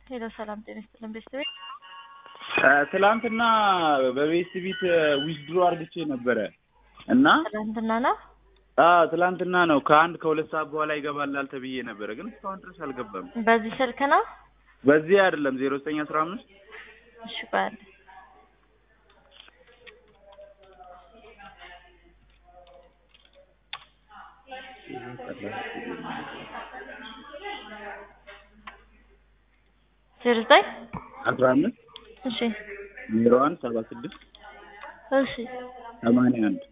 ሄሎ ሰላም ጤና ይስጥልን ቤተሰቤ ትላንትና በቤስት ቢት ዊዝድሮ አርግቼ ነበረ እና ትናንትና ነው አዎ ትላንትና ነው ከአንድ ከሁለት ሰዓት በኋላ ይገባላል ተብዬ ነበረ፣ ግን እስካሁን ድረስ አልገባም። በዚህ ስልክ ነው በዚህ አይደለም ዜሮ ዘጠኝ አስራ አምስት እሺ ባል ዜሮ ዘጠኝ አስራ አምስት እሺ ዜሮ አንድ ሰባ ስድስት እሺ ሰማንያ አንድ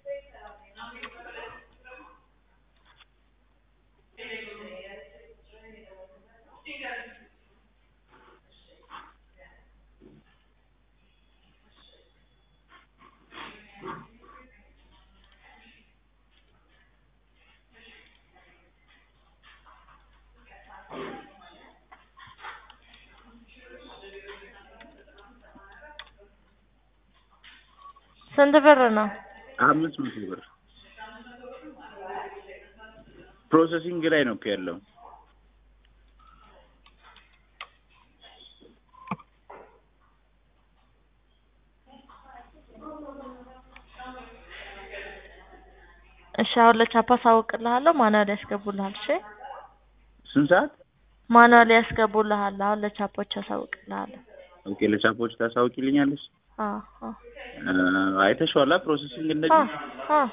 ስንት ብር ነው? አምስት መቶ ብር ፕሮሰሲንግ ላይ ነው እኮ ያለው። እሺ አሁን ለቻፓ ሳውቅልሃለሁ። ማኑዋል ያስገቡልሃል። እሺ ስንት ሰዓት? ማኑዋል ያስገቡልሃል። አሁን ለቻፖች ያሳውቅልሃለሁ። ኦኬ ለቻፖች ታሳውቂልኛለሽ? አዎ አዎ አይተሽዋላ ፕሮሰሲንግ እንደዚህ አዎ አዎ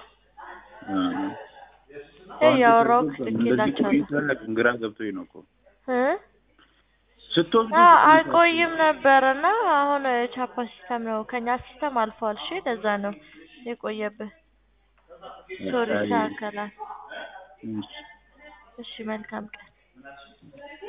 እያወራሁህ ልኬላቸዋለሁ። ግራ ገብቶኝ ነው እኮ እ ስትወስዱ አዎ አይቆይም ነበርና አሁን ቻፓ ሲስተም ነው ከኛ ሲስተም አልፏል። እሺ ለዛ ነው የቆየብህ። ሶሪ ይስተካከላል። እሺ መልካም ቀን